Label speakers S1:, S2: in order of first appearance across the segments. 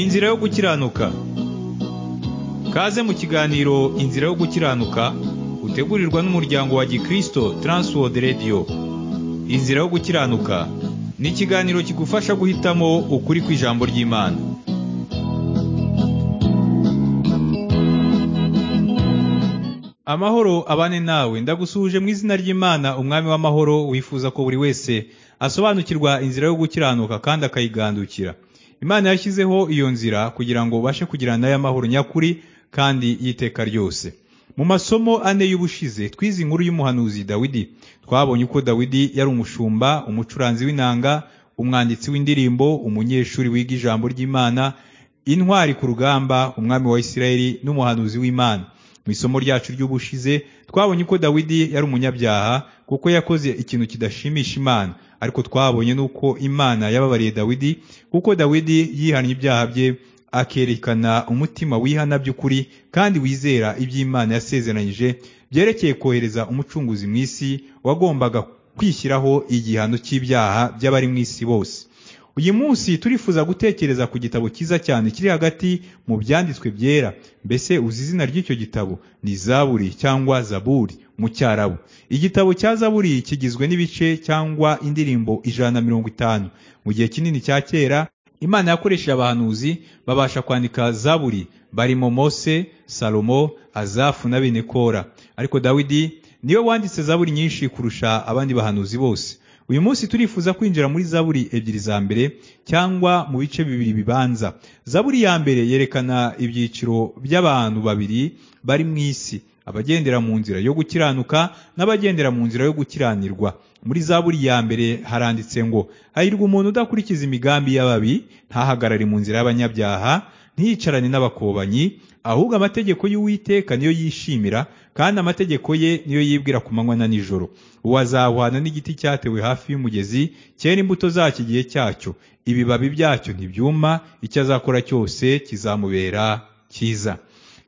S1: inzira yo gukiranuka kaze mu kiganiro inzira yo gukiranuka utegurirwa n'umuryango wa gikristo Transworld Radio inzira yo gukiranuka ni ikiganiro kigufasha guhitamo ukuri kw'ijambo ry'imana amahoro abane nawe ndagusuhuje mu izina ry'imana umwami w'amahoro wifuza ko buri wese asobanukirwa inzira yo gukiranuka kandi akayigandukira imana yashyizeho iyo nzira kugira ngo ubashe kugira nayo amahoro nyakuri kandi y'iteka ryose mu masomo ane y'ubushize twize inkuru y'umuhanuzi dawidi twabonye uko dawidi yari umushumba umucuranzi w'inanga umwanditsi w'indirimbo umunyeshuri wiga ijambo ry'imana intwari ku rugamba umwami wa isirayeli n'umuhanuzi w'imana mu isomo ryacu ry'ubushize twabonye ko dawidi yari umunyabyaha kuko yakoze ikintu kidashimisha imana ariko twabonye n'uko imana yababariye dawidi kuko dawidi yihannye ibyaha bye akerekana umutima wihana by'ukuri kandi wizera iby'imana yasezeranyije byerekeye kohereza umucunguzi mu isi wagombaga kwishyiraho igihano cy'ibyaha by'abari mu isi bose uyu munsi turifuza gutekereza ku gitabo cyiza cyane kiri hagati mu byanditswe byera mbese uzi izina ry'icyo gitabo ni zaburi cyangwa zaburi mu cyarabu igitabo cya zaburi kigizwe n'ibice cyangwa indirimbo ijana na mirongo itanu mu gihe kinini cya kera imana yakoresheje abahanuzi babasha kwandika zaburi barimo mose salomo azafu na bene kora ariko dawidi niwe wanditse zaburi nyinshi kurusha abandi bahanuzi bose uyu munsi turifuza kwinjira muri zaburi ebyiri za mbere cyangwa mu bice bibiri bibanza zaburi ya mbere yerekana ibyiciro by'abantu babiri bari mu isi abagendera mu nzira yo gukiranuka n'abagendera mu nzira yo gukiranirwa muri zaburi ya mbere haranditse ngo hahirwa umuntu udakurikiza imigambi y'ababi ntahagarare mu nzira y'abanyabyaha ntiyicarane n'abakobanyi ahubwo amategeko y'uwiteka niyo yishimira kandi amategeko ye niyo yibwira ku manywa na nijoro uwo azahwana n'igiti cyatewe hafi y'umugezi cyera imbuto zacyo igihe cyacyo ibibabi byacyo ntibyuma icyo azakora cyose kizamubera cyiza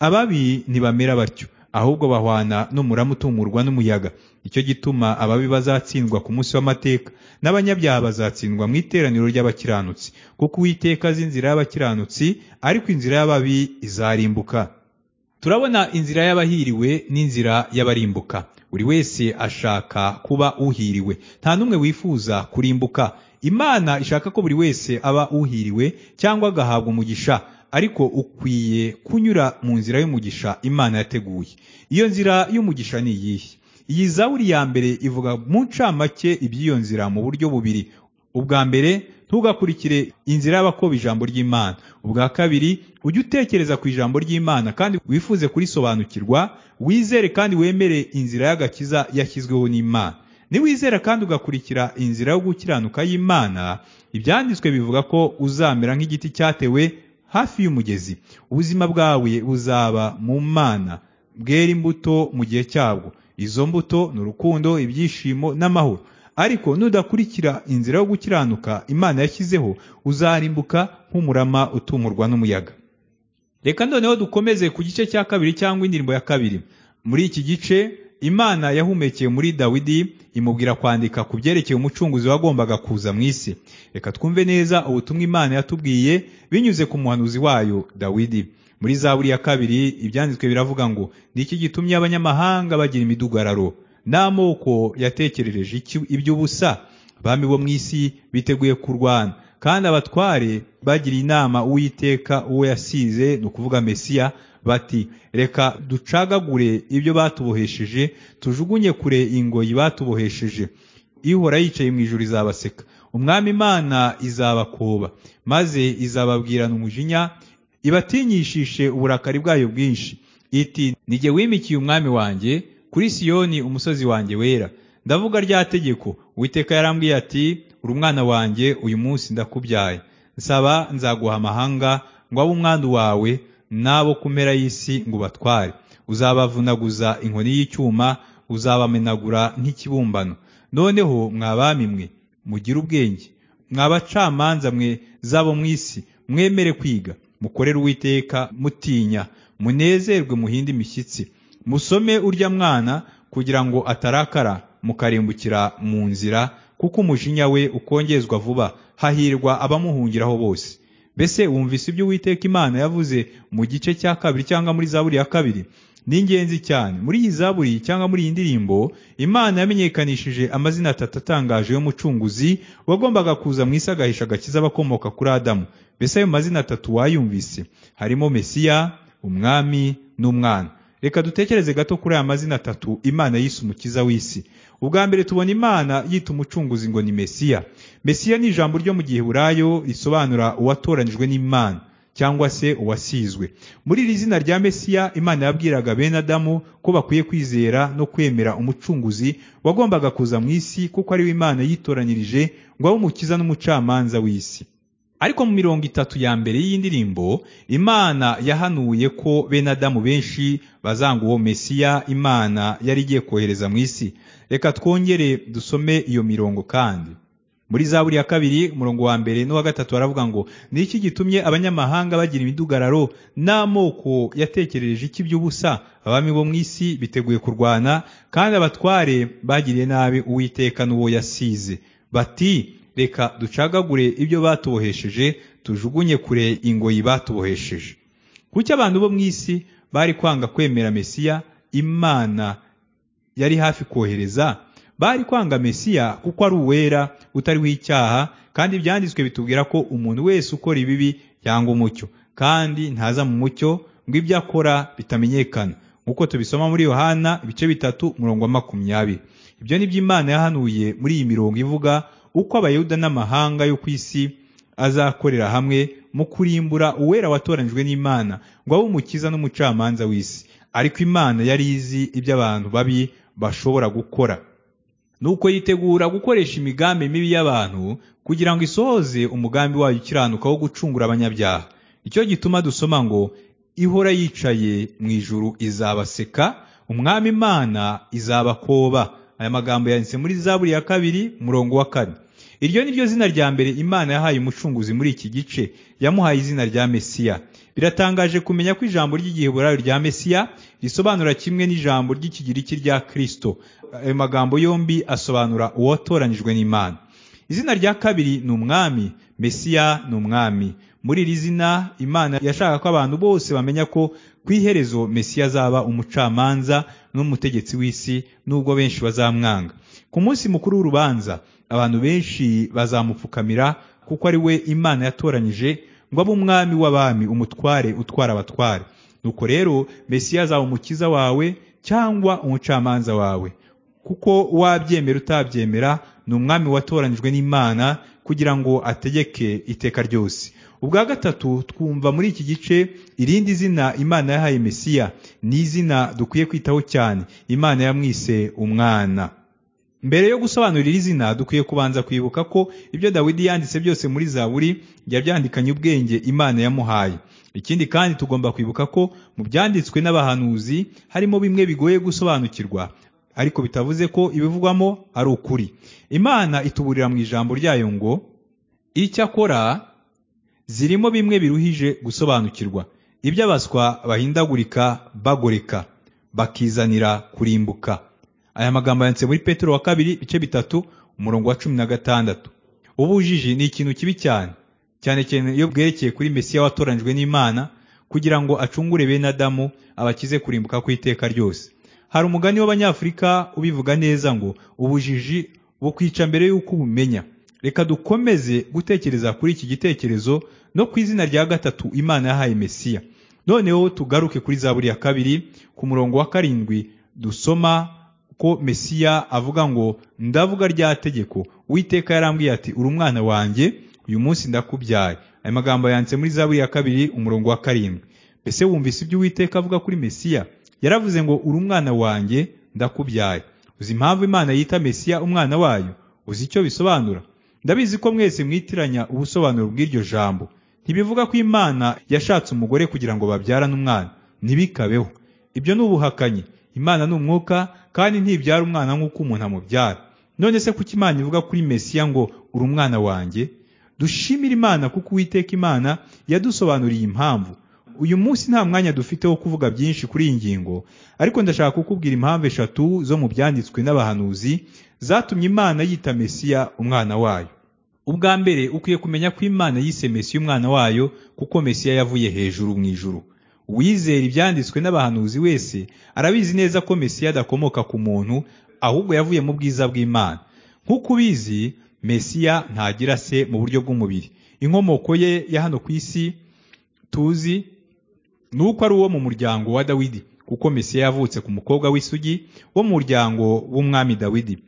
S1: ababi ntibamera batyo ahubwo bahwana n'umurama utumurwa n'umuyaga icyo gituma ababi bazatsindwa ku munsi w'amateka n'abanyabyaha bazatsindwa mu iteraniro ry'abakiranutsi kuko uwiteka azi inzira y'abakiranutsi ariko inzira y'ababi izarimbuka turabona inzira y'abahiriwe n'inzira y'abarimbuka buri wese ashaka kuba uhiriwe nta n'umwe wifuza kurimbuka imana ishaka ko buri wese aba uhiriwe cyangwa agahabwa umugisha ariko ukwiye kunyura mu nzira y'umugisha imana yateguye iyo nzira y'umugisha ni iyihe iyi zaburi ya mbere ivuga mu ncamake iby'iyo nzira mu buryo bubiri ubwa mbere ntugakurikire inzira y'abakobwa ijambo ry'imana ubwa kabiri ujye utekereza ku ijambo ry'imana kandi wifuze kurisobanukirwa wizere kandi wemere inzira y'agakiza yashyizweho n'imana niwizera kandi ugakurikira inzira yo gukiranuka y'imana ibyanditswe bivuga ko uzamera nk'igiti cyatewe hafi y'umugezi ubuzima bwawe buzaba mu mana bwera imbuto mu gihe cyabwo izo mbuto ni urukundo ibyishimo n'amahoro ariko nudakurikira inzira yo gukiranuka imana yashyizeho uzarimbuka nk'umurama utumurwa n'umuyaga reka noneho dukomeze ku gice cya kabiri cyangwa indirimbo ya kabiri muri iki gice imana yahumekeye muri dawidi imubwira kwandika ku byerekeye umucunguzi wagombaga kuza mu isi reka twumve neza ubutumwa imana yatubwiye binyuze ku muhanuzi wayo dawidi muri zaburi ya kabiri ibyanditswe biravuga ngo ni iki gitumye abanyamahanga bagira imidugararo n'amoko yatekerereje iby'ubusa abami bo mu isi biteguye kurwana kandi abatware bagiriye inama uwiteka uwo yasize ni ukuvuga mesiya bati reka ducagagure ibyo batubohesheje tujugunye kure ingoyi batubohesheje ihora yicaye mu ijoro izabaseka umwami imana izabakoba maze izababwirana umujinya ibatinyishishe uburakari bwayo bwinshi iti nige wimikiye umwami wanjye kuri siyoni umusozi wanjye wera ndavuga rya tegeko uwiteka yarambwiye ati uri umwana wanjye uyu munsi ndakubyaye nsaba nzaguha amahanga ngo abe umwana wawe n'abo ku mpera y'isi ngo ubatware uzabavunaguza inkoni y'icyuma uzabamenagura nk'ikibumbano noneho mwabami mwe mugire ubwenge mwabacamanza mwe zabo mu isi mwemere kwiga mukorere uwiteka mutinya munezerwe muhinde imishyitsi musome urya mwana kugira ngo atarakara mukarimbukira mu nzira kuko umujinya we ukongezwa vuba hahirwa abamuhungiraho bose mbese wumvise ibyo uwiteka imana yavuze mu gice cya kabiri cyangwa muri zaburi ya kabiri ni ingenzi cyane muri iyi zaburi cyangwa muri iyi ndirimbo imana yamenyekanishije amazina atatu atangaje y'umucunguzi wagombaga kuza mu isi agahisha agakiza abakomoka kuri adamu mbese ayo mazina atatu wayumvise harimo mesiya umwami n'umwana reka dutekereze gato kuri aya mazina atatu imana yise umukiza w'isi ubwa mbere tubona imana yita umucunguzi ngo ni mesiya mesiya ni ijambo ryo mu gihe burayo risobanura uwatoranyijwe n'imana cyangwa se uwasizwe muri iri zina rya mesiya imana yabwiraga bene adamu ko bakwiye kwizera no kwemera umucunguzi wagombaga kuza mu isi kuko ari we imana yitoranyirije ngo abe umukiza n'umucamanza w'isi ariko mu mirongo itatu ya mbere y'indirimbo imana yahanuye ko bene adamu benshi bazanga uwo mesiya imana yari igiye kohereza mu isi reka twongere dusome iyo mirongo kandi muri za buri ya kabiri umurongo wa mbere n'uwa gatatu baravuga ngo ni iki gitumye abanyamahanga bagira imidugararo n'amoko yatekereje iki by'ubusa abami bo mu isi biteguye kurwana kandi abatware bagiriye nabi uwiteka n'uwo yasize bati reka ducagagure ibyo batubohesheje tujugunye kure ingoyi batubohesheje kuki abantu bo mu isi bari kwanga kwemera mesiya imana yari hafi kohereza bari kwanga mesiya kuko ari uwera utariho icyaha kandi ibyanditswe bitubwira ko umuntu wese ukora ibibi yanga umucyo kandi ntaza mu mucyo ngo ibyo akora bitamenyekana nk'uko tubisoma muri yohana ibice bitatu umurongo wa makumyabiri ibyo ni byo imana yahanuye muri iyi mirongo ivuga uko abayuda n'amahanga yo ku isi azakorera hamwe mu kurimbura uwera watoranyijwe n'imana ngo abe umukiza n'umucamanza w'isi ariko imana yari izi ibyo abantu babi bashobora gukora nuko yitegura gukoresha imigambi mibi y'abantu kugira ngo isohoze umugambi wayo ukiranuka wo gucungura abanyabyaha icyo gituma dusoma ngo ihora yicaye mu ijuru izabaseka umwami imana izabakoba aya magambo yanditse muri zaburi ya kabiri umurongo wa kane iryo ni ryo zina rya mbere imana yahaye umucunguzi muri iki gice yamuhaye izina rya mesiya biratangaje kumenya ko ijambo ry'igiheburayo rya mesiya risobanura kimwe n'ijambo ry'ikigiriki rya kirisito ayo magambo yombi asobanura uwatoranyijwe n'imana izina rya kabiri ni umwami mesiya ni umwami muri iri zina imana yashaka ko abantu bose bamenya ko ku iherezo mesiya azaba umucamanza n'umutegetsi w'isi n'ubwo benshi bazamwanga ku munsi mukuru w'urubanza abantu benshi bazamupfukamira kuko ari we imana yatoranyije ngo abe umwami w'abami umutware utwara abatware nuko rero mesiya azaba umukiza wawe cyangwa umucamanza wawe kuko wabyemera utabyemera ni umwami watoranyijwe n'imana kugira ngo ategeke iteka ryose ubwa gatatu twumva muri iki gice irindi zina imana yahaye mesiya ni izina dukwiye kwitaho cyane imana yamwise umwana mbere yo gusobanura iri zina dukwiye kubanza kwibuka ko ibyo dawidi yanditse byose muri zaburi yabyandikanye ubwenge imana yamuhaye ikindi kandi tugomba kwibuka ko mu byanditswe n'abahanuzi harimo bimwe bigoye gusobanukirwa ariko bitavuze ko ibivugwamo ari ukuri imana ituburira mu ijambo ryayo ngo icyakora zirimo bimwe biruhije gusobanukirwa iby'abaswa bahindagurika bagoreka bakizanira kurimbuka aya magambo yanditse muri petero wa kabiri ibice bitatu umurongo wa cumi na gatandatu ubujiji ni ikintu kibi cyane cyane cyane iyo bwerekeye kuri mesiya watoranyijwe n'imana kugira ngo acungure bene adamu abakize kurimbuka ku iteka ryose hari umugani w'abanyafurika ubivuga neza ngo ubujiji bukwica mbere y'uko ubumenya reka dukomeze gutekereza kuri iki gitekerezo no ku izina rya gatatu imana yahaye mesiya noneho tugaruke kuri za buri ya kabiri ku murongo wa karindwi dusoma ko mesiya avuga ngo ndavuga rya tegeko witeka yarambwiye ati uri umwana wanjye uyu munsi ndakubyaye aya magambo yanditse muri za buri ya kabiri umurongo wa karindwi mbese wumvise ibyo uwiteka avuga kuri mesiya yaravuze ngo uri umwana wanjye ndakubyaye uzi impamvu imana yita mesiya umwana wayo uzi icyo bisobanura ndabizi ko mwese mwitiranya ubusobanuro bw'iryo jambo ntibivuga ko imana yashatse umugore kugira ngo babyarane umwana ntibikabeho ibyo ni ubuhakanyi imana ni umwuka kandi ntibyara umwana nk'uko umuntu amubyara none se kuki imana ivuga kuri mesiya ngo uri umwana wanjye dushimire imana kuko uwiteka imana yadusobanuriye impamvu uyu munsi nta mwanya dufite wo kuvuga byinshi kuri iyi ngingo ariko ndashaka kukubwira impamvu eshatu zo mu byanditswe n'abahanuzi zatumye imana yita mesiya umwana wayo ubwa mbere ukwiye kumenya ko imana yise mesiya umwana wayo kuko mesiya yavuye hejuru mu ijuru uwizera ibyanditswe n'abahanuzi wese arabizi neza ko mesiya adakomoka ku muntu ahubwo yavuye mu bwiza bw'imana nk'uko ubizi mesiya ntagira se mu buryo bw'umubiri inkomoko ye ya hano ku isi tuzi ni uko ari uwo mu muryango wa dawidi kuko mesiya yavutse ku mukobwa w'isugi wo mu muryango w'umwami dawidi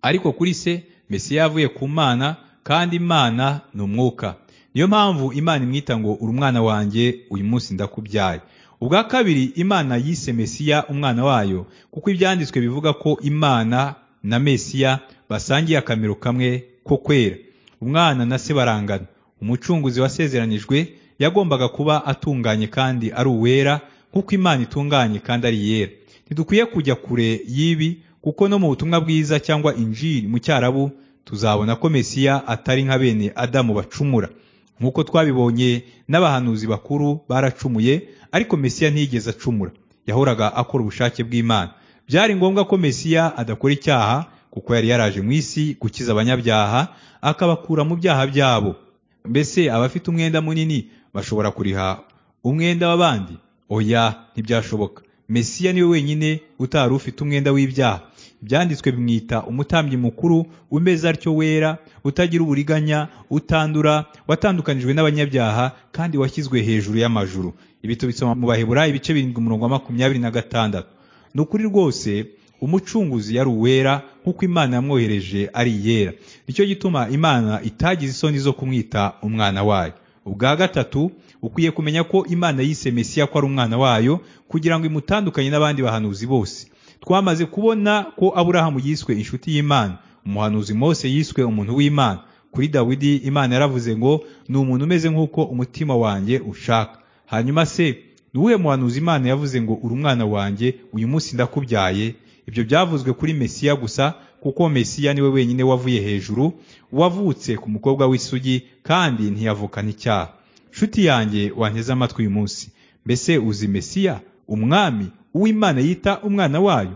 S1: ariko kuri se mesiya yavuye ku mana kandi imana ni umwuka niyo mpamvu imana imwita ngo uri umwana wanjye uyu munsi ndakubyaye ubwa kabiri imana yise mesiya umwana wayo kuko ibyanditswe bivuga ko imana na mesiya basangiye akamero kamwe ko kwera umwana na se barangana umucunguzi wasezeranijwe yagombaga kuba atunganye kandi ari uwera nk'uko imana itunganye kandi ari iyera ntidukwiye kujya kure y'ibi kuko no mu butumwa bwiza cyangwa injiri mu cyarabu tuzabona ko mesiya atari nka bene adamu bacumura nk'uko twabibonye n'abahanuzi bakuru baracumuye ariko mesiya ntiyigeze acumura yahoraga akora ubushake bw'imana byari ngombwa ko mesiya adakora icyaha kuko yari yaraje mu isi gukiza abanyabyaha akabakura mu byaha byabo mbese abafite umwenda munini bashobora kuriha umwenda w'abandi oya ntibyashoboka mesiya niwe wenyine utari ufite umwenda w'ibyaha ibyanditswe bimwita umutambyi mukuru umeze atyo wera utagira uburiganya utandura watandukanijwe n'abanyabyaha kandi washyizwe hejuru y'amajuru ibi tubisoma mu bahebura ibice birindwi umurongo wa makumyabiri na gatandatu ni ukuri rwose umucunguzi yari uwera nk'uko imana yamwohereje ari iyera nicyo gituma imana itagize isoni zo kumwita umwana wayo ubwa gatatu ukwiye kumenya ko imana yise mesiya ko ari umwana wayo kugira ngo imutandukanye n'abandi bahanuzi bose twamaze kubona ko aburahamu yiswe inshuti y'imana umuhanuzi mose yiswe umuntu w'imana kuri dawidi imana yaravuze ngo ni umuntu umeze nk'uko umutima wanjye ushaka hanyuma se ni uwuhe muhanuzi imana yavuze ngo uri umwana wanjye uyu munsi ndakubyaye ibyo byavuzwe kuri mesiya gusa kuko mesiya niwe wenyine wavuye hejuru wavutse ku mukobwa w'isugi kandi ntiyavukana icyaha nshuti yanjye wanteze amatwi uyu munsi mbese uzi mesiya umwami uw'imana yita umwana wayo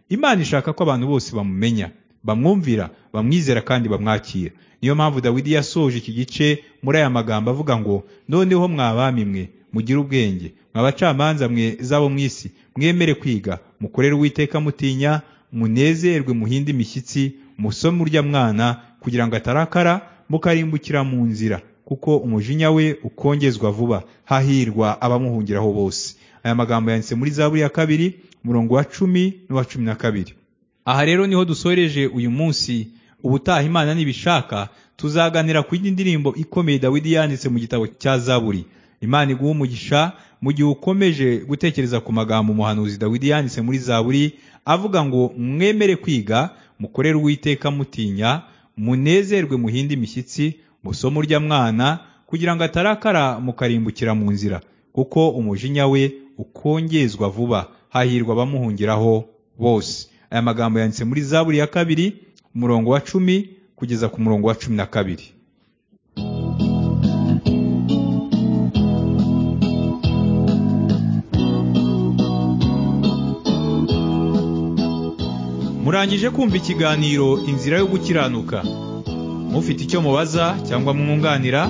S1: imana ishaka ko abantu bose bamumenya bamwumvira bamwizera kandi bamwakira niyo mpamvu dawidi yasoje iki gice muri aya magambo avuga ngo noneho mwabami mwe mugire ubwenge mwabacamanza mwe z'abo mu isi mwemere kwiga mukorere uwiteka mutinya munezerwe muhinde imishyitsi musome urya mwana kugira ngo atarakara mukarimbukira mu nzira kuko umujinya we ukongezwa vuba hahirwa abamuhungiraho bose aya magambo yanditse muri zaburi ya kabiri umurongo wa cumi n'uwa cumi na kabiri aha rero niho dusoreje uyu munsi ubutaha imana nibishaka tuzaganira ku yindi ndirimbo ikomeye dawidi yanditse mu gitabo cya zaburi imana iguha umugisha mu gihe ukomeje gutekereza ku magambo umuhanuzi dawidi yanditse muri zaburi avuga ngo mwemere kwiga mukorere uwiteka mutinya munezerwe muhinde imishyitsi musome urya mwana kugira ngo atarakara mukarimbukira mu nzira kuko umujinya we ukongezwa vuba hahirwa abamuhungiraho bose aya magambo yanditse muri zaburi ya kabiri umurongo wa cumi kugeza ku murongo wa cumi na kabiri murangije kumva ikiganiro inzira yo gukiranuka mufite icyo mubaza cyangwa mwunganira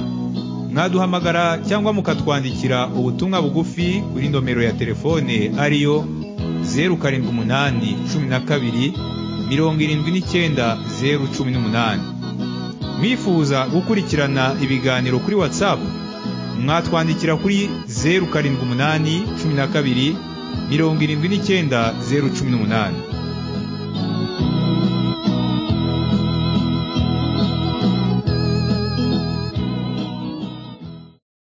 S1: mwaduhamagara cyangwa mukatwandikira ubutumwa bugufi kuri nomero ya telefone ariyo zeru karindwi umunani cumi na kabiri mirongo irindwi n'icyenda zeru cumi n'umunani mwifuza gukurikirana ibiganiro kuri watsapu mwatwandikira kuri zeru karindwi umunani cumi na kabiri mirongo irindwi n'icyenda zeru cumi n'umunani